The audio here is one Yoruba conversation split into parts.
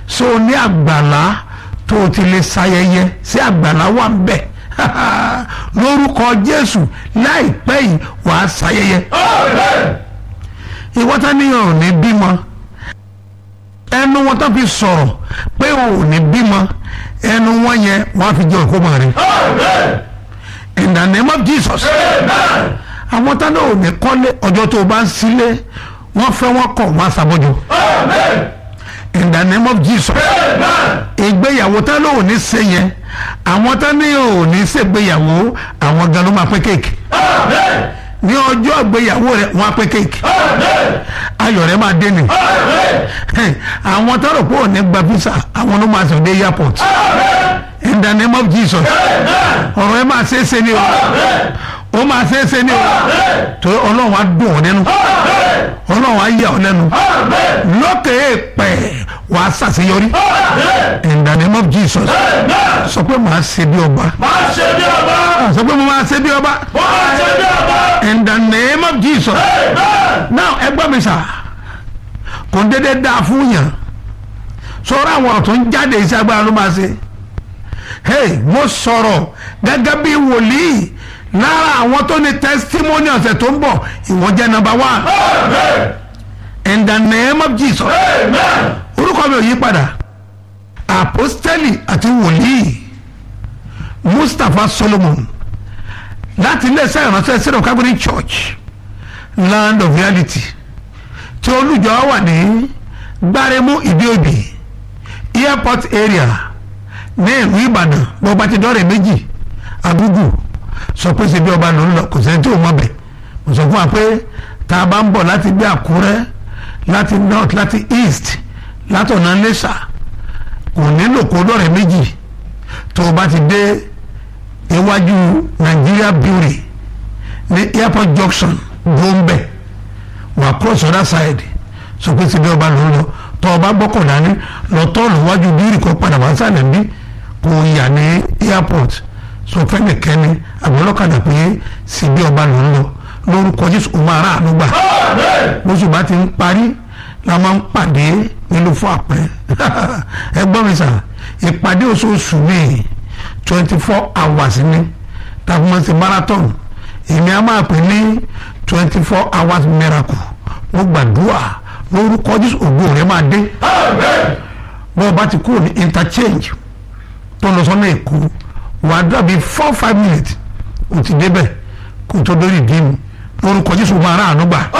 so ní àgbàlá tó o ti lè ṣayẹyẹ sí àgbàlá wà ń bẹ̀ lórúkọ jésù láìpẹ́ yìí wàá ṣayẹyẹ ìwọ́tá níyàn ò ní bímọ ẹnu wọn tó fi sọ̀rọ̀ pé ò ní bímọ ẹnu wọn yẹn wọ́n á fi jẹ́ òkú mọ̀ rẹ̀ in the name of jesus àwọn tá náà ò ní kọ́lé ọjọ́ tó o bá ń sílé wọ́n fẹ́ wọ́n kọ̀ wọ́n á ṣàbọ̀jọ in the name of jesus ìgbéyàwó tá náà ò ní ṣe yẹn àwọn tá náà ò ní ṣègbéyàwó àwọn gan ló máa pín kéèkì ní ọjọ́ ìgbéyàwó rẹ̀ wọ́n á pín kéèkì ayọ̀ rẹ̀ máa dé ni àwọn tó rò pé ò ní gba visa àwọn ló máa sọ dé airport in the name of jesus ọ̀rọ̀ ẹ máa ṣe é ṣe ni o ó máa ṣe é ṣe ni o tó ọlọ́run á dùn ọ́ nínú ọlọ́run á yà ọ́ lẹ́nu lókè èèpẹ̀ wàá ṣàṣeyọrí in the name of jesus sọ pé màá ṣe bí ọba máa ṣe bí ọba sọ pé mo máa ṣe bí ọba máa ṣe bí ọba in the name of jesus now ẹ gbọ́ mi sà kò ń dédé dáa fún yàn sọ̀rọ̀ àwọn ọ̀rọ̀ tó ń jáde iṣẹ́ agbára ló máa ṣe hey mo sọ̀rọ̀ gẹ́gẹ́ bí wòlíì lára àwọn tó ní testimony ọ̀sẹ̀ tó ń bọ̀ ìwọ́n jẹ́ number one in the name of jesus orúkọ mi ò yí padà apostoli àti wòlíì mustapha solomon láti iléeṣẹ́ ìránṣẹ́ syrian catholic church land of reality tí olùjọ wà ní gbáremú ìdíòbí airport area ní ìlú ìbàdàn bó bá ti dọ́rẹ̀ méjì àgùgù sọ pé ṣe bí ọba ló ń lọ kò sẹ́ni tí ò mọ̀ bẹ̀ mo sọ fún wa pé tá a bá ń bọ̀ láti bí àkúrẹ́ láti north láti east látọ̀nà lẹ́sà kò nílò kó dọ́rẹ̀ méjì tó o bá ti dé iwájú nigeria brewery ní airport junction gbóǹbẹ wà cross other side sọ pé ṣe bí ọba ló ń lọ tọ́ ọba gbọ́kọ̀ dání lọ tọ́ọ̀lù wájú bírì kó padà wá sálẹ̀ bí kò yà ní airport sọ fẹ́nìkẹ́ni àgbọ̀lọ́kadà pé síbi ọba ló ń lọ lórúkọ jésù ó máa rà àánú gbà bóṣù bá ti ń parí la máa ń pàdé nílùú fún àpẹ ẹ gbọ́ mi sà ìpàdé oṣooṣù mi twenty four hours ni tàbí mo ti marathon èmi á máa pè ní twenty four hours miracle mo gbàdúrà lórúkọ jésù ògo rẹ máa dé bọ́ọ̀ bá ti kúrò ní interchange tó lọ sọ́nà èkó wàá dàbí four five minutes o ti débẹ̀ kó tó dórí ìdí mi lórúkọ jésù máa rà àánú gbà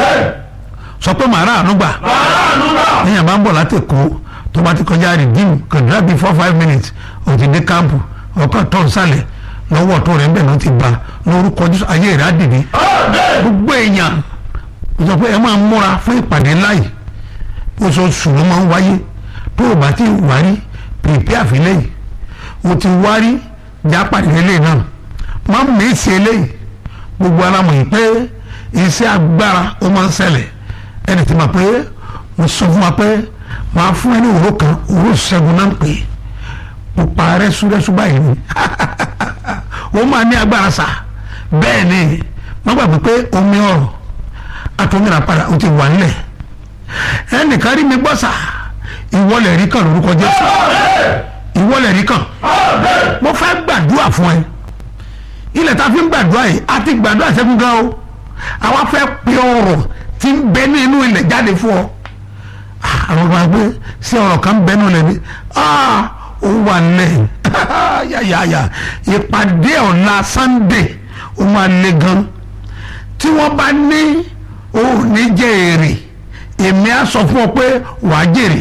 sọ pé máa rà àánú gbà èèyàn bá ń bọ̀ láti èkó tó bá ti kọjá rìdíìmù kò dàbí four five minutes o ti dé káàmpù ọkọ̀ tó ń sálẹ̀ lọ́wọ́ tó rẹ̀ ń bẹ̀ ló ti bá lórúkọ jésù ayé rẹ̀ á dìde gbogbo èèyàn sọ pé ẹ máa múra fún ìpàdé ńlá yìí oṣooṣù ló máa ń wáyé tó o bá ti wárí pèpè àfilẹ́ yìí o ti wárí jápàdé eléyìí náà má mèsì eléyìí gbogbo alamọ̀ yìí pé iṣẹ́ agbára ó máa ń ṣẹlẹ̀ ẹni tí ma pé mo sọ fún wa pé màá fún ẹni òró kan òró ṣẹ́gun náà ń pè é pupa rẹ́súrẹ́sú báyìí ni ó máa ní agbára sà bẹ́ẹ̀ ni wọ́n gbàgbé pé omi ọ̀rọ̀ àtọ́mìnira padà ó ti wà nílẹ̀ ẹnìkan rí mi gbọ́ sà ìwọlẹ̀ rí kan lórúkọ Jésù ìwọlẹ̀ rí kan mo fẹ́ gbàdúrà fún ẹ ilẹ̀ tá a fi ń gbàdúrà yìí a ti gbàdúrà sẹ́kún gan o àwa fẹ́ pe ọ̀rọ̀ tí ń bẹ ní inú ilẹ̀ jáde fún ọ àwọn kan gbé sí ọ̀rọ̀ kan ń bẹ nínú ilẹ̀ ni ó wà nílẹ̀ yàyàyà ìpàdé ọ̀la Sunday ó máa le gan tí wọ́n bá ní òní jẹ́ èrè èmi á sọ fún ọ pé wàá jèrè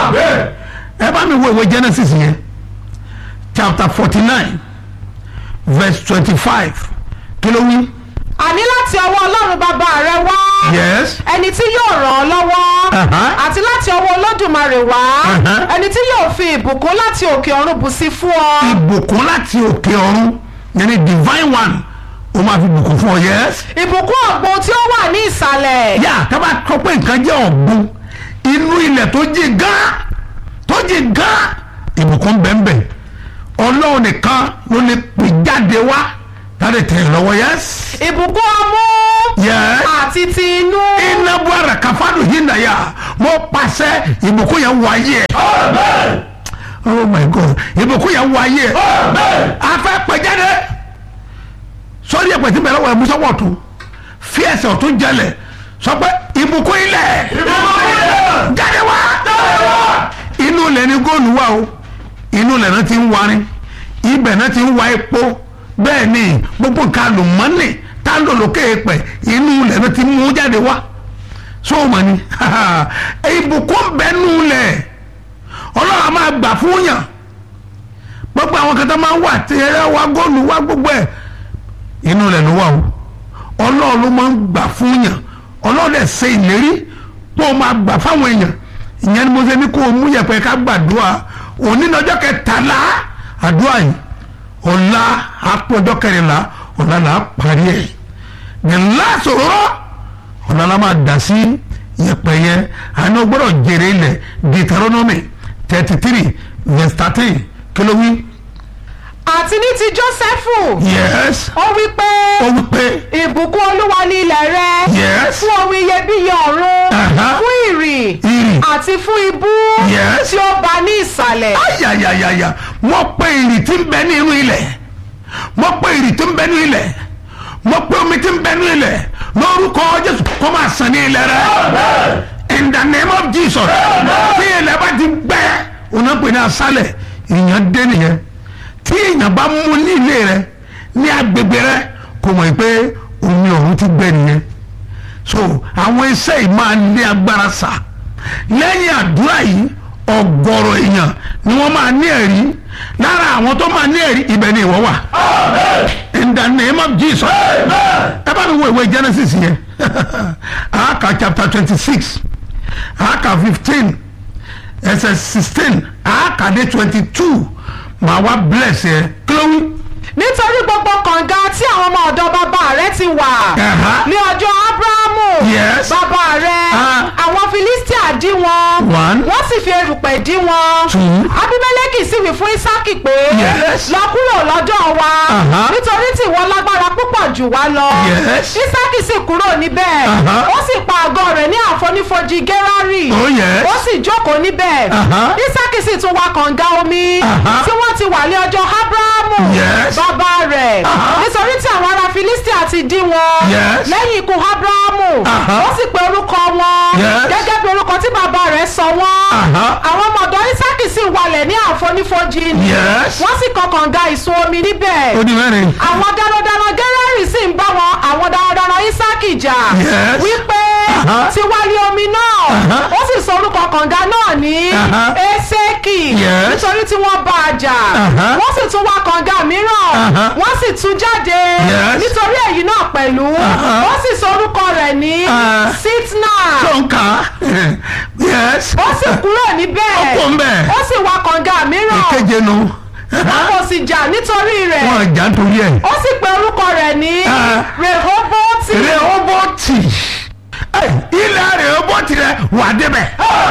ẹ bá mi wo ìwé Genesis yẹn chapter forty nine verse twenty-five kí ló wí. àní láti ọwọ́ ọlọ́run bàbá rẹ wá yes ẹni tí yóò ràn ọ́ lọ́wọ́ Uh-huh. àti láti ọwọ́ olódùmarè wá Uh-huh. ẹni tí yóò fi ìbùkún láti òkè ọ̀run bù sí fún ọ. ìbùkún láti òkè ọ̀run yẹn ni divine one ó máa fi bùkún fún ọ yes. ìbùkún ọ̀gbun tí ó wà ní ìsàlẹ̀. yà tábà kọ pé nǹkan jẹ́ ọ̀gbun inú ilẹ̀ tó jí gán tó jí gán ìbùkún bẹ́ẹ̀nbẹ́ẹ̀ ọlọ́run nìkan ló lè pè jáde wá láti tẹ̀ ẹ́ lọ́wọ́ yes. ìbùkún ọmú yes. àti ti inú. iná buhara kafadu hinaya mo pàṣẹ ìbùkún yẹn wáyé ẹ oh my god ìbùkún yẹn wọ ayé ẹ afẹ́ pẹ̀jáde sọ́ọ́dí ẹ̀pẹ̀ tí bẹ̀rẹ̀ wọ̀ ẹ̀ musọ́wọ́ ọ̀tún fi ẹsẹ̀ ọ̀tún jẹlẹ̀ sọ pé ìbùkún ilẹ̀ jáde wá inú ilẹ̀ ni góòlù wà o inú ilẹ̀ náà ti ń warin ibẹ̀ náà ti ń wa epo bẹ́ẹ̀ ni gbogbo nǹkan àlùmọ́nì tá a lò lókè pẹ̀ inú ilẹ̀ náà ti mú jáde wá sóòmọ̀ ni ìbùkún bẹ́ẹ̀ nù ilẹ̀ ọlọ́run a máa gbà fún yàn gbogbo àwọn kan tó máa ń wà tẹ̀rẹ̀ wá góòlù wá gbogbo ẹ̀ inú ilẹ̀ ló wà o ọlọ́run ló máa ń gbà fún yàn ọlọ́run dẹ̀ ṣe ìlérí pé ó máa gbà fáwọn èèyàn ìyẹn ni mo ṣe ní kó o mú yẹpẹ ká gbàdúrà òní ní ọjọ́ kẹtàlá àdúrà yìí ọ̀la àpò ọjọ́ kẹrìnlá ọ̀la là á parí ẹ̀ nílá sòrò ọ̀la la máa dà sí yẹpẹ yẹn àná gbọ́dọ̀ jèrè ilẹ̀ Deuteronomy thirty three verse thirteen kí ló wí. àti ní ti jósẹ́fù yes ó wí pé ó wí pé ìbùkún olúwa ní ilẹ̀ rẹ Yes. fún ohun iyebíye ọ̀run Aha. fún ìrì Ìrì. àti fún ibú Yes. tí ó bá ní ìsàlẹ̀ ayayayaya mo pe ìrì tí ń bẹ ní inú ilẹ̀ mo pe ìrì tí ń bẹ ní ilẹ̀ mo pe omi tí ń bẹ ní ilẹ̀ lórúkọ Jésù kó máa sàn ní ilẹ̀ rẹ in the name of Jesus tí ilẹ̀ bá ti gbẹ ònà pè ní asálẹ̀ ìyẹn dé nìyẹn tí èèyàn bá mú ní ilé rẹ ní agbègbè rẹ kò mọ̀ pé omi ọ̀run ti gbẹ nìyẹn so àwọn iṣẹ́ yìí máa ní agbára sá lẹ́yìn àdúrà yìí ọ̀gọ̀rọ̀ èèyàn ni wọ́n máa ní ẹ̀rí lára àwọn tó máa ní ẹ̀rí ibẹ̀ ni ìwọ wà in the name of Jesus ẹ bá mi wo ìwé Genesis yẹn àáka chapter twenty six àáka fifteen ẹsẹ̀ sixteen àáka dé twenty two màá wá bless yẹ kí ló wí. nítorí gbogbo kànga tí àwọn ọmọ ọ̀dọ̀ bàbá rẹ ti wà Aha. ní ọjọ́ abrahamu Yes. bàbá rẹ Ah. àwọn filistia dí wọn One. wọ́n sì fi erùpẹ̀ dí wọn Two. abimeleki sì wí fún isaki pé Yes. lọ kúrò lọ́dọ̀ wa Aha. nítorí tí ìwọ lágbára púpọ̀ jù wá lọ Yes. isaki sì kúrò níbẹ̀ Aha. ó sì pa àgọ́ rẹ̀ ní àfonífojì gerari Oh, yes. ó sì jókòó níbẹ̀ Aha. isaki sì tún wá kànga omi Aha. tí wọ́n ti wà ní ọjọ́ abrahamu Yes. bàbá rẹ̀ Aha. nítorí tí àwọn ará filistia ti dí wọn Yes. lẹ́yìn ikú abrahamu Aha. ó sì pe orúkọ wọn Yes. gẹ́gẹ́ bí orúkọ tí bàbá rẹ̀ sọ wọ́n Aha. àwọn ọmọ ọ̀dọ̀ isaki sì walẹ̀ ní àfonífojì ni Yes. wọ́n sì kọ́ kànga ìsun omi níbẹ̀ ó di mẹ́rin. àwọn darandaran gẹ́rẹ́rì sì ń bá wọn àwọn darandaran isaki jà Yes. wípé Aha. ti wá rí omi náà Aha. ó sì sọ orúkọ kànga náà ní Aha. eseki Yes. nítorí tí wọ́n bá a jà Aha. wọ́n sì tún wá kànga mìíràn Aha. wọ́n sì tún jáde Yes. nítorí èyí náà pẹ̀lú Aha. ó sì sọ orúkọ rẹ̀ ní Ah. sitna tó ń kà á yes. ó sì kúrò níbẹ̀ Ó kúrò ńbẹ̀. ó sì wá kànga mìíràn ìkeje nu wọn kò sì jà nítorí rẹ̀ wọn jà nítorí ẹ. ó sì pe orúkọ rẹ̀ ní Ah. rehoboti rehoboti Ẹ, ilẹ̀ rehoboti rẹ wà débẹ̀.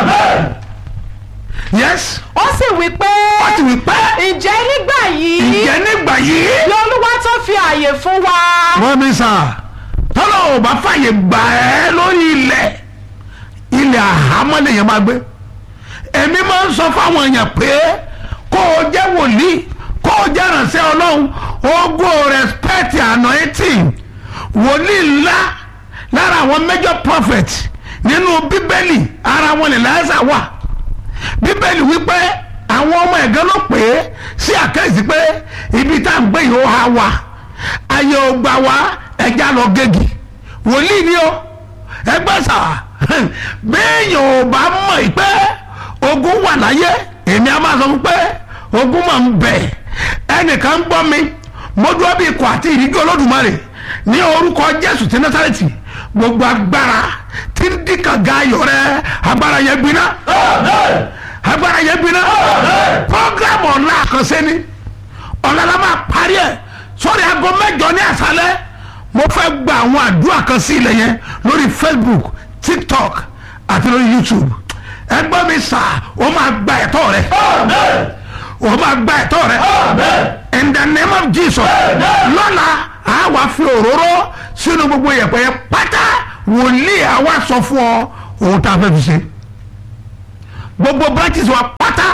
yes. ó sì wí pé wọ́n ti wí pẹ́. ǹjẹ́ nígbà yìí ǹjẹ́ nígbà yìí. ni olúwa tó fi àyè fún wa wọ́n mi sà tọ́lọ̀ ò bá fàyè gbà ẹ́ lórí ilẹ̀ ilẹ̀ àhámọ́ lèèyàn máa gbé èmi máa ń sọ fáwọn èèyàn pé kó o jẹ́ wòlíì kó o jẹ́ ìrànṣẹ́ ọlọ́run ogo respect anointing wòlíì ńlá lára àwọn major prophet nínú bíbélì ara wọn lè láyásà wà bíbélì wípé àwọn ọmọ ẹ̀gán ló pè é sí àkẹ́sí pé ibi tá à ń gbé yìí ó há wa ayé ò gbà wá ẹja lọ gégi wòlíì ni ó ẹgbẹ́ sà béèyàn ò bá mọ̀ pé ogun wà láyé èmi á máa sọ fún pé ogun máa ń bẹ ẹnìkan ń gbọ́ mi mo dúró bí ikọ̀ àti ìríjú olódùmarè ní orúkọ jésù ti násàrẹ́tì gbogbo agbára tí ń dìkan ga ayọ̀ rẹ agbára yẹn gbiná agbára yẹn gbiná programu ọ̀la àkànṣe ni ọ̀la la máa parí ẹ̀ sórí aago mẹ́jọ ní àṣálẹ́ mo fẹ́ gba àwọn àdúrà kan sí ilẹ̀ yẹn lórí facebook tiktok àti lórí youtube ẹgbẹ́ mi sà ó máa gba ẹ̀tọ́ rẹ ó máa gba ẹ̀tọ́ rẹ in the name of jesus lọ́la a wá fi òróró sínú gbogbo yẹ̀pẹ̀ yẹn pátá wòlíì àwa sọ fún ọ ohun tá a fẹ́ fi ṣe gbogbo branches wa pátá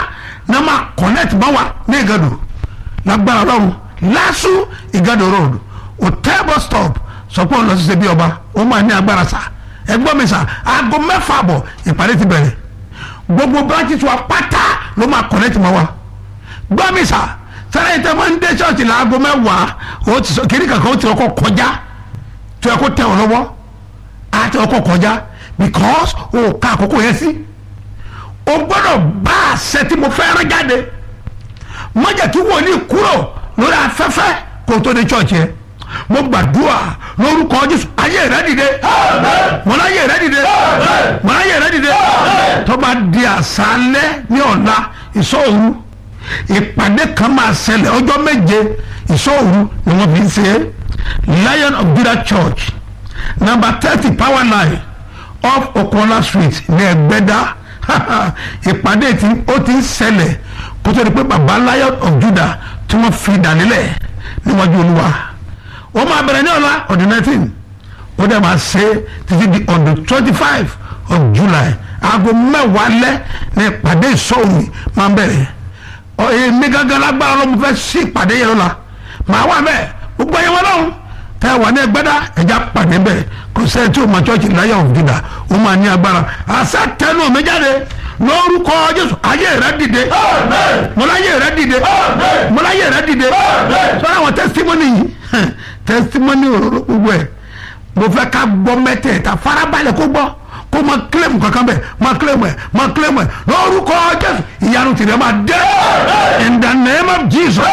náà máa connect mọ́ wa ní ìgàdò lágbára ọlọ́run lásù ìgàdò road hotel bus stop sọpọ́ lọ sí ṣe bí ọba ó máa ní agbára sá ẹgbọ́n mi sá aago mẹ́fà àbọ̀ ìpàdé ti bẹ̀rẹ̀ gbogbo branches wa pátá ló máa connect mọ́ wa gbọ́ mi sá sẹ́yìn tẹ́ máa ń dé ṣọ́ọ̀ṣì láago mẹ́wàá ó ti sọ kiri kankan ó ti ọkọ̀ kọjá tó yẹ kó tẹ̀ ọ́ lọ́wọ́ á ti ọkọ̀ kọjá because o ká àkókò yẹn sí o gbọ́dọ̀ bá àṣẹ tí mo fẹ́ rán jáde má jẹ́ kí wòlíì kúrò lórí afẹ́fẹ́ kó tó dé ṣọ́ọ̀ṣì yẹn mo gbàdúrà lórúkọ jésù ayé rẹ dìde mo láyé rẹ dìde mo láyé rẹ dìde tó bá di àṣálẹ́ ní ọ̀la ìṣòro ìpàdé kan máa ṣẹlẹ̀ ọjọ́ méje ìṣòro ni wọ́n fi ń ṣe é lion of judah church number thirty power line off okola street ní ẹgbẹ́dá ìpàdé tí ó ti ń ṣẹlẹ̀ kó tó di pé baba lion of judah tí wọ́n fi dànílẹ̀ níwájú olúwa ó máa bẹ̀rẹ̀ ní ọ̀la on the nineteen ó dẹ̀ máa ṣe títí di on the twenty five of july aago mẹ́wàá lẹ́ ní ìpàdé ìṣòwò máa bẹ̀rẹ̀ èmi gángan lágbára ló mo fẹ́ sí ìpàdé yẹn lọ́la màá wà bẹ́ẹ̀ gbogbo ẹ̀yẹ wọn lọ́hùn tẹ́ ẹ wà ní ẹgbẹ́dá ẹja pàdé bẹ́ẹ̀ kò sẹ́ni tí o ma chọ́ọ̀chì láyà òfìdá o máa ní agbára àṣà tẹnu mi jáde lórúkọ jésù ayé rẹ dìde mọláyé rẹ dìde mọláyé rẹ dìde sọ́dọ̀ àwọn tẹ́sítímọ́nì yìí tẹ́sítímọ́nì òróró gbogbo ẹ̀ mo fẹ́ ká gbọ́ mẹ́tẹ̀ẹ̀ta farabalẹ̀ kó gbọ́ kó máa kílẹ̀mù kankan bẹ̀ máa kílẹ̀mù ẹ̀ máa kílẹ̀mù ẹ̀ lórúkọ jésù ìyanu tìrẹ máa dé in the name of jesus.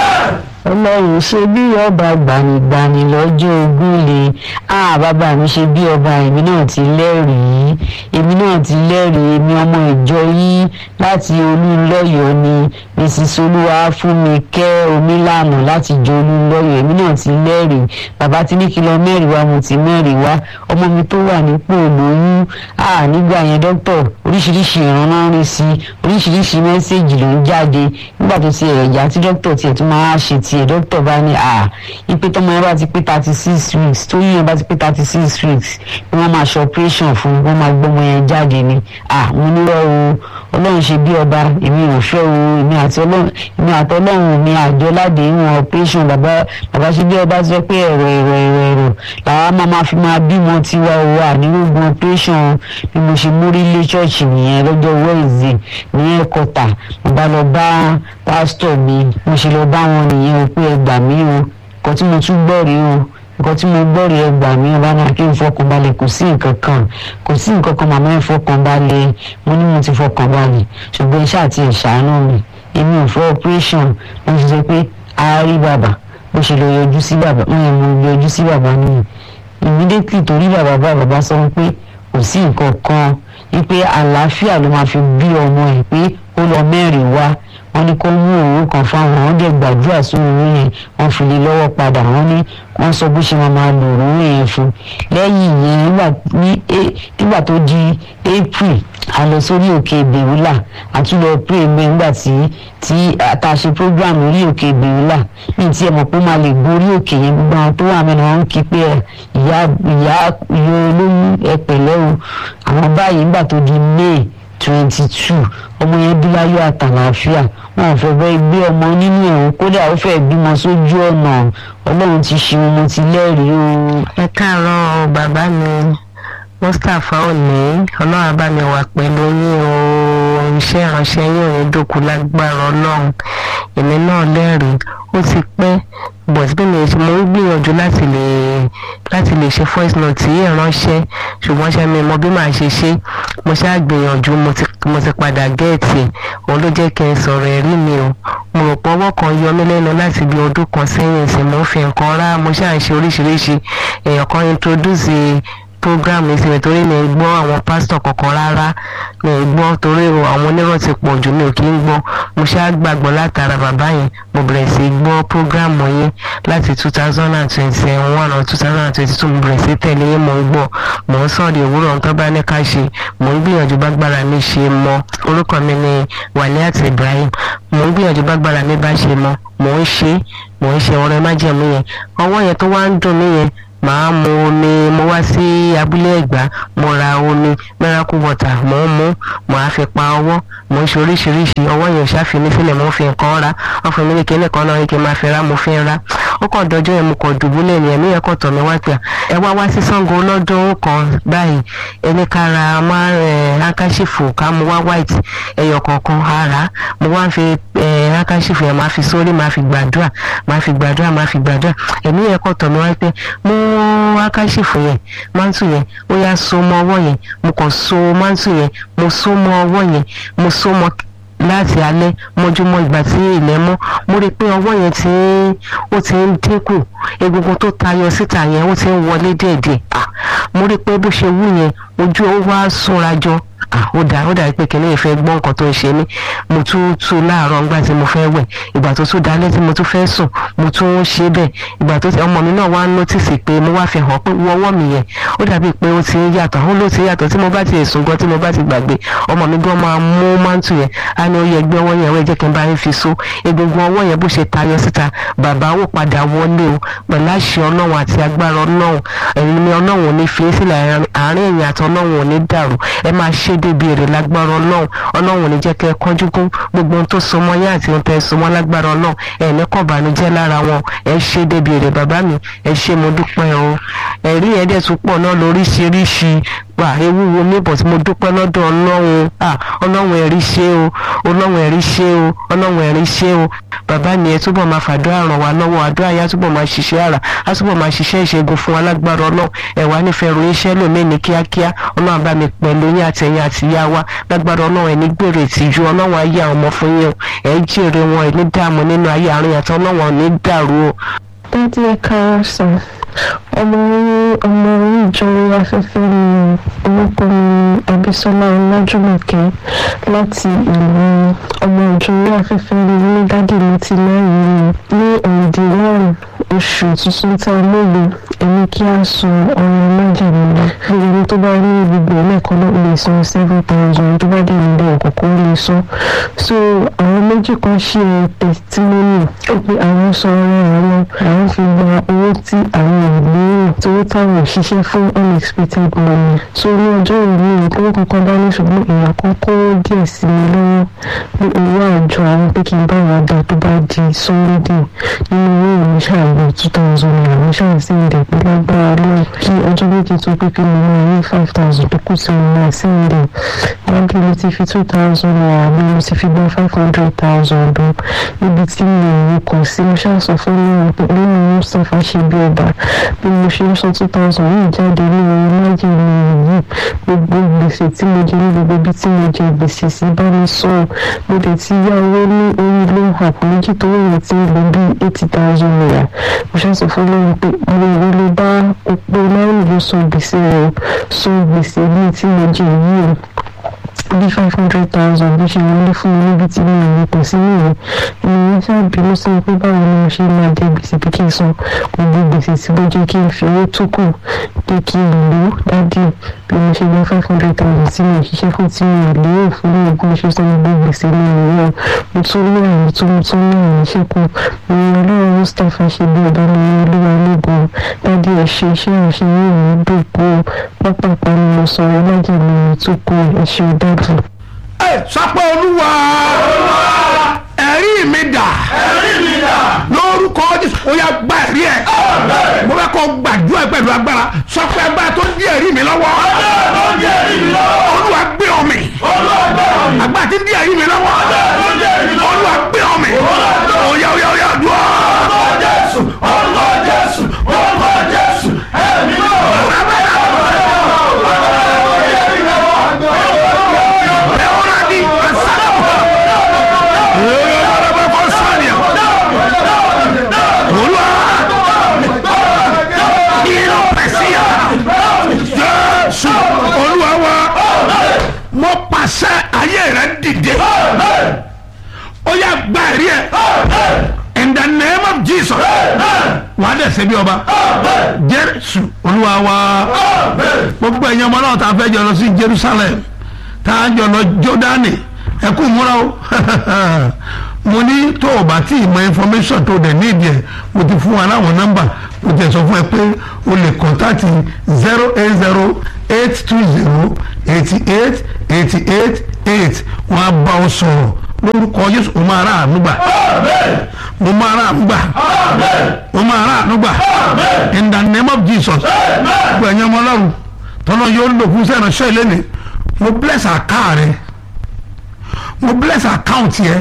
ọlọ́run ṣe bí ọba gbanigbani lọ́jọ́ ogún le ah bàbá mi ṣe bí ọba èmi náà ti lẹ́rìí èmi náà ti lẹ́rìí èmi ọmọ ìjọ yìí láti olúńlọ́yọ̀ ni mrs olúwa fún mi kẹ́ omílànà láti jọ olúńlọ́yọ̀ èmi náà ti lẹ́rìí bàbá ti ní kí lọ mẹ́rin wá mo ti mẹ́rin wá ọmọ mi tó wà nípò lóyún ah nígbà yẹn dókítà oríṣiríṣi ìrànlọ́ rí sí oríṣiríṣi mẹ́sẹ̀gì ló ń jáde nígbà tó ti ẹ̀yà tí dókítà tiẹ̀ tún máa ṣe tiẹ̀ dókítà bá ní à ipe tọmọ yẹn bá ti pé thirty six weeks tóyún yẹn bá ti pé thirty six weeks ni wọ́n máa ṣe operation fún wọ́n máa gbọ́mọ yẹn jáde ni à mo nílò o ọlọ́run ṣe bí ọba èmi ò fẹ́ o èmi àti ọlọ́run èmi àti ọlọ́run mi àjọ láde ìwọ̀n operation bàbá bàbá ṣe bí ọba sọ pé ẹ̀rọ ẹ̀rọ ẹ̀rọ ẹ̀rọ làwọn máa máa fi máa bímọ tiwa o ànírógun operation bí mo ṣe mórí lé ṣọ́ọ̀ṣì nìyẹn lọ́jọ́ wednesday ní ẹ̀kọ́tà mo bá lọ bá pásítọ̀ mi mo ṣe lọ bá wọn nìyẹn o pé ẹ gbà mí o nǹkan tí mo tún gbọ́ rí o nǹkan tí mo gbọ́ rí ẹ gbà mí o bá náà kí n fọkàn balẹ̀ kò sí nǹkan kan kò sí nǹkan kan màmá ẹ fọkàn balẹ̀ mo ní mo ti fọkàn balẹ̀ ṣùgbọ́n iṣẹ́ àti ìṣàánú mi èmi ò fẹ́ operation mo ti sọ pé a rí bàbá bó ṣe lọ yọjú sí bàbá mo yẹn mo yọjú sí bàbá nìyẹn immediately torí bàbá bá bàbá sọ pé kò sí nǹkan kan wípé àlàáfíà ló máa fi bí ọmọ ẹ̀ pé ó lọ mẹ́rin wá wọ́n ní kó mú òwú kan fáwọn wọ́n dẹ̀ gbàdúrà sí òwú yẹn wọ́n fi lè lọ́wọ́ padà wọ́n ní wọ́n sọ bó ṣe máa máa lò òwú yẹn fún lẹ́yìn yẹn nígbà tó di april a lọ sórí òkè bèrúlà àtúlọ̀ pray mẹ́ nígbà tí tí a ṣe program orí òkè bèrúlà ní tí ẹ mọ̀ pé ó máa lè gorí òkè yẹn gbogbo àwọn tó wà mẹ́rin wọn ń kí pé ìyá ìyá ìyá olóyún ẹ pẹ̀lẹ́ o àwọn báyìí nígbà tó di may twenty two ọmọ yẹn bí láyọ̀ àtàlàáfíà wọn ò fẹ́ bẹ́ẹ̀ gbé ọmọ nínú ẹ̀wọ̀n kódà ó fẹ́ bímọ sójú ọ̀nà ọlọ́run ti ṣe ọmọ ti lẹ́rìí o. ẹ káàárọ̀ bàbá mi mustapha òní ọlọ́run abámi wà pẹ̀lú yín o iṣẹ́ ìránṣẹ́ yín ò ní dòkú lágbára ọlọ́run èmi náà lẹ́rìí ó ti pẹ́ but bí mi mo ń gbìyànjú láti lè láti lè ṣe voice note yìí ránṣẹ́ ṣùgbọ́n ṣe mi mọ bí màá ṣe ṣe mo ṣáà gbìyànjú mo ti mo ti padà gẹ́ẹ̀tì òun ló jẹ́ kí n sọ̀rọ̀ ẹ̀rí mi o mo rò pé ọwọ́ kan yọ mí lẹ́nu láti bí ọdún kan sẹ́yìn sí mo ń fi nǹkan rá mo ṣáà ń ṣe oríṣiríṣi èèyàn kan introduce program mi síbẹ̀ torí mi ò gbọ́ àwọn pásítọ̀ kankan rárá mi ò gbọ́ torí àwọn onírọ̀ ti pọ̀ jù mi ò kí ń gbọ́ mo ṣáà gbàgbọ́ látara bàbá yẹn mo bẹ̀rẹ̀ sí gbọ́ program yẹn láti two thousand and twenty one or two thousand and twenty two mo bẹ̀rẹ̀ sí tẹ̀lé yẹn mo ń gbọ́ mo ń sọ̀rọ̀ òwúrọ̀ tó bá ní ká ṣe mo ń gbìyànjú bágbára mi ṣe mọ orúkọ mi ni Waliat Ibrahim mo ń gbìyànjú bágbára mi bá ṣe mọ mo ń ṣe mo ń ṣe ọrẹ májẹ̀mú yẹn ọwọ́ yẹn tó wá ń dùn mí yẹn màá mu omi mo wá sí abúlé ẹ̀gbá mo ra omi miracle water mo ń mu mo á fi pa ọwọ́ mo ń ṣe oríṣiríṣi ọwọ́ yẹn ṣáfi mi sílẹ̀ mo ń fi nǹkan ra wọ́n fún mi ní kíní kan náà ní kí n máa fi ra mo fi ń ra ó kàn dọjọ́ yẹn mo kàn dùbúlẹ̀ ní ẹ̀mí yẹn kàn tọ̀ mí wá pé ẹ wá wá sí Ṣàngó lọ́dún kan báyìí ẹni ká ra máa ẹ̀ hankachifu ká mo wá white ẹyọ kọ̀ọ̀kan ara mo wá ń fi ẹ̀ hankachifu yẹn máa fi sórí máa fi gbàdúrà máa fi gbàdúrà máa fi gbàdúrà ẹ̀mí yẹn kàn tọ̀ mí wá pé mo hankachifu yẹn mántù yẹn ó yá so mọ́ ọwọ́ yẹn mo kàn so mántù yẹn mo so mọ́ ọwọ́ yẹn mo so mọ́ láti alẹ́ mọ́júmọ́ ìgbà tí ilẹ̀ mọ́ mo rí i pé ọwọ́ yẹn ti ń ó ti ń dínkù egungun tó tayọ síta yẹn ó ti ń wọlé díẹ̀díẹ̀ ah mo rí i pé bó ṣe wú yẹn ojú ó wá súnra jọ ah ó dà ó dà pé kìnìún yìí fẹ́ gbọ́ nǹkan tó ń ṣe mí mo tún tú láàárọ̀ ńgbà tí mo fẹ́ wẹ̀ ìgbà tó tún dalẹ́ tí mo tún fẹ́ sùn mo tún ń ṣe bẹ́ẹ̀ ìgbà tó ọmọ mi náà wá ń nọ́tìsì pé mo wá fi hàn pé wọ́wọ́ mi yẹn ó dàbí pé ó ti ń yàtọ̀ ó ló ti ń yàtọ̀ tí mo bá ti sùn gan tí mo bá ti gbàgbé ọmọ mi gan máa mú mántù yẹn á ní ó yẹ gbé ọwọ́ yẹn wẹ́ jẹ́ kí n bá yín fi so egungun ọwọ́ yẹn bó ṣe tayọ síta bàbá ó padà wọlé o pẹ̀lú àṣẹ ọlọ́run àti agbára ọlọ́run ẹ̀yin ni ọlọ́run ò ní fi sílẹ̀ àárín ẹ̀yìn àti ọlọ́run ò ní dàrú ẹ máa ṣe débi èrè lágbára ọlọ́run ọlọ́run ò ní jẹ́ kẹ́ ẹ kánjú kún gbogbo ohun tó so mọ́ yín àti ohun tẹ́ ẹ so mọ́ lágbára ọlọ́run ẹ̀ ní kàn bànújẹ́ lára wọn ẹ ṣe débi èrè bàbá mi ẹ ṣe mo dúpẹ́ o ẹ̀rí ẹ̀ dẹ̀ tún pọ̀ náà lóríṣiríṣi wà ewu wo ní bọ̀ tí mo dúpẹ́ lọ́dọ̀ ọlọ́run ah ọlọ́run ẹ̀rí ṣe o ọlọ́run ẹ̀rí ṣe o ọlọ́run ẹ̀rí ṣe o bàbá mi ẹ túbọ̀ máa fàdúrà ràn wá lọ́wọ́ àdúrà yá túbọ̀ máa ṣiṣẹ́ àrà á túbọ̀ máa ṣiṣẹ́ ìṣègùn fún alágbára ọlọ́run ẹ̀wà nífẹ̀ẹ́ ròyìn iṣẹ́ lòmíì ní kíákíá ọlọ́run bá mi pẹ̀lú yín àtẹ̀yìn àtìyá wa lágbára ọlọ́run ẹ̀ ní gbèrè ìtìjú ọlọ́run ayé àwọn ọmọ fún yín o ẹ̀ jèrè wọn ẹ̀ ní dààmú nínú ayé àárín àti ọlọ́run ò ní dàrú o. dádì ẹ káàárọ̀ sàn ọmọ orí ọmọ orí ìjọ afẹ́fẹ́ ni orúkọ mi Abísọ́lá Ọlájúmọ̀kẹ́ láti ìlú ọmọ ìjọ orí afẹ́fẹ́ ni ní dádì mi ti lẹ́yìn ní òǹdí one oṣù tuntun tá a lóye ẹni kí a san ọrùn májèlé lọ bí ẹni tó bá ní gbogbo ẹlẹ́ẹ̀kan náà lè san seven thousand tó bá dé nílé ọ̀kọ̀ọ̀kan lè san so àwọn méjì kan ṣe testimony ó pé àwọn sọ ọrẹ àwọn àwọn fi gba owó tí àwọn ìlérò tó táwọn òṣìṣẹ́ fún unexpected money so ní ọjọ́ ìlú ìpínlẹ̀ kankan dání ṣùgbọ́n èèyàn kan kó díẹ̀ sí mi lọ́wọ́ ní owó àjọ àwọn pé kí n bá wọn dá tó bá di sunday nínú owó ìwé ṣàgbọ̀ two thousand naira mo ṣáà sí ìdẹ̀ pé lágbára lọ́wọ́ kí ọjọ́ méjì tó pé kí mo máa ní five thousand tó kù sí mo máa sí ìdẹ̀ wọ́n bí mo ti fi two thousand naira bí mo ti fi gbọ́ five hundred thousand o níbi tí mi ò rí kàn sí mo ṣáà sọ fún mi pé nínú mustapha ṣe bí ọba bí mo ṣe ń sọ two thousand yìí jáde ní orí májèlé yìí gbogbo gbèsè tí mo jẹ ní gbogbo ibi tí mo jẹ gbèsè sí bá mi sọ mo dẹ̀ ti yá owó ní orí loan app méjì tó wọ̀nyí tí ń lọ bí eighty thousand naira mo ṣáà sọ fún mi pé mo ò lè bá òpó márùn ló san gbèsè rẹ̀ san gbèsè bíi tí mo jẹ yìí bí five hundred thousand bó ṣe wọlé fún mi níbi tí mi ò rí kò sí nìyẹn ìyẹn ṣáà bínú sí pé báwo ni mo ṣe máa dé gbèsè pé kí n san gbogbo gbèsè tí mo jẹ́ kí n fi owó tó kù pé kí n lò ó dádì bí mo ṣe gba five hundred thousand tí mi ò ṣiṣẹ́ fún tí mi ò lérò fún mi bí mo ṣe san gbogbo gbèsè mi nìyẹn mo tún ní àyè tó mo tún ní àyè ṣẹ́kù mi ò lọ́wọ́ mustapha ṣe bí ọba mi olúwa lógun dádì ẹ̀ ṣe iṣẹ́ ìránṣẹ́ yìí ò ní dòkó pápákọ̀ ni mo sọ ọ́ lájẹ̀ mi tó kú ẹ̀ ṣe dádì. ẹ sọpọ olúwa ẹ̀rí mi dà lórúkọ jésù ó yá gba ẹ̀rí ẹ̀ mo fẹ́ kó gbàdúrà ẹ̀ pẹ̀lú agbára sọpọ agbára tó ń di ẹ̀rí mi lọ́wọ́ olúwa gbé ọ mì agbára tí ń di ẹ̀rí mi lọ́wọ́ olúwa gbé ọ mì ó yá ó yá ó yá dùn Jésù olúwa wa mo pàṣẹ ayé rẹ dìde ó yá gba ẹ̀rí ẹ̀ in the name of Jesus wà á dẹ̀sẹ̀ bí ọba Jésù olúwa wa gbogbo ẹ̀yin ọmọ náà tá a fẹ́ jọ lọ sí Jerusalem tá a jọ lọ Jordani ẹ kú múra o mo ní tó o bá tí ì mọ information tó o dẹ̀ ní ìdí ẹ̀ mo ti fún wa láwọn nọ́mbà mo tẹ̀ sọ fún ẹ pé o lè kọ́ńtàtì zero eight zero eight two zero eighty eight eighty eight eight wọ́n á bá ọ sọ̀rọ̀ lórúkọ Jésù o máa rà àánú gbà mo máa rà àánú gbà mo máa rà àánú gbà in the name of Jesus gbogbo ẹ̀yin ọmọ ọlọ́run tọ́lọ́ yóò lò fún sẹ́yìn ránṣẹ́ ìlénì mo bless àká rẹ mo bless account yẹ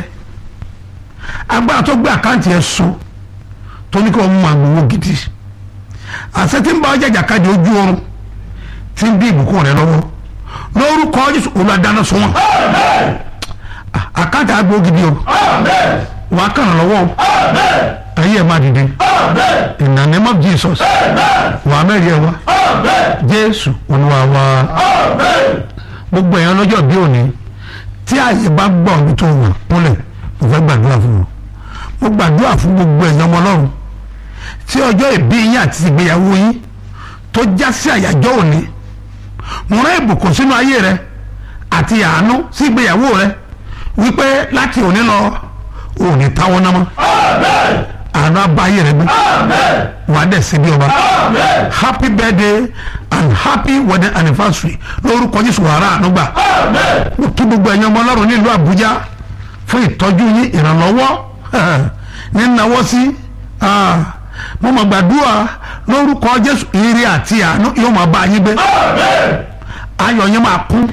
agbára tó gbé àkáǹtì yẹ so tó ní kí wọ́n mú àgbòwò gidi àṣẹ tí ń bá ọjà jàkadì ojú oorun tí ń bí ìbùkún rẹ lọ́wọ́ lórúkọ Jésù olùdáná sọ wọn àkáǹtì àgbò gidi o wàá kàn án lọ́wọ́ o ayé ẹ̀ máa dìde in the name of Jesus wàá mẹ́rin ẹ̀ wá Jésù Olúwa wa gbogbo èèyàn lọ́jọ́ bí òní tí àyè bá gbọ́ ọ̀dún tó wà kúnlẹ̀ mo fẹ́ gbàdúrà fún wọn mo gbàdúrà fún gbogbo èèyàn ọmọ ọlọ́run tí ọjọ́ ìbí yín àti ìgbéyàwó yín tó já sí àyájọ́ òní mo rán ìbùkún sínú ayé rẹ àti àánú sí ìgbéyàwó rẹ wípé láti òní lọ òní táwọn náà mọ́ àánú abáyé rẹ gbé wà á dẹ̀ sí bí ọba happy birthday and happy wedding anniversary lórúkọ Jésù wàrà ànúgbà mo kí gbogbo ẹ̀yin ọmọ ọlọ́run nílùú Àbújá fún ìtọ́jú yín ìrànlọ́wọ́ nínáwó sí mo mọ̀ gbàdúrà lórúkọ Jésù ire àti àánú yóò máa bá yín gbé ayọ̀ yín máa kún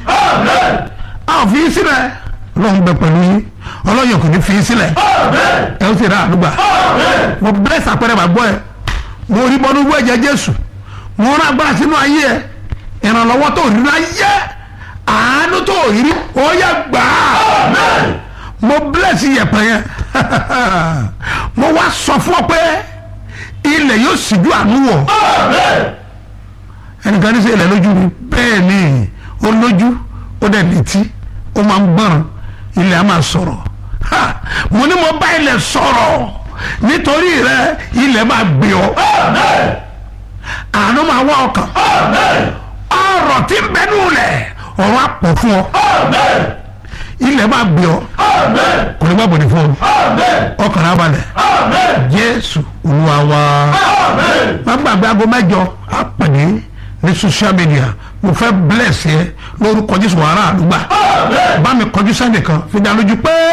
a ò fi í sílẹ̀ lọ́hùn bẹ pẹ̀lú yín ọlọ́yọ̀ kò ní fi í sílẹ̀ ẹ ó sì rà àdúgbà mo bless àpẹẹrẹ bàgbọ́ ẹ mo rí bọ́nú wú ẹ̀jẹ̀ Jésù mo rán agbára sínú ayé ẹ ìrànlọ́wọ́ tó rí láyé àánú tó rí ó yẹ gbà á mo bless yẹ̀pẹ̀ yẹn mo wá sọ fún ọ pé ilẹ̀ yóò síjú àánú wọ̀ ẹnìkan ní sẹ́ ilẹ̀ lójú mi bẹ́ẹ̀ ni ó lójú ó dẹ̀ létí ó máa ń gbọ́ràn ilẹ̀ á máa sọ̀rọ̀ mo ní mo bá ilẹ̀ sọ̀rọ̀ nítorí rẹ ilẹ̀ máa gbé ọ àánú máa wá ọkàn ọ̀rọ̀ tí ń bẹnu lẹ̀ ọ̀rọ̀ á pọ̀ fún ọ ilẹ̀ máa gbé ọ kò ní gbàgbọ́ ní fún ọ ọkàn á balẹ̀ Jésù Olúwa wa má gbàgbé aago mẹ́jọ á pàdé ní social media mo fẹ́ bless yẹ lórúkọ Jésù wàrà àdúgbà bá mi kọjú sẹ́nìkan fi dá lójú pé.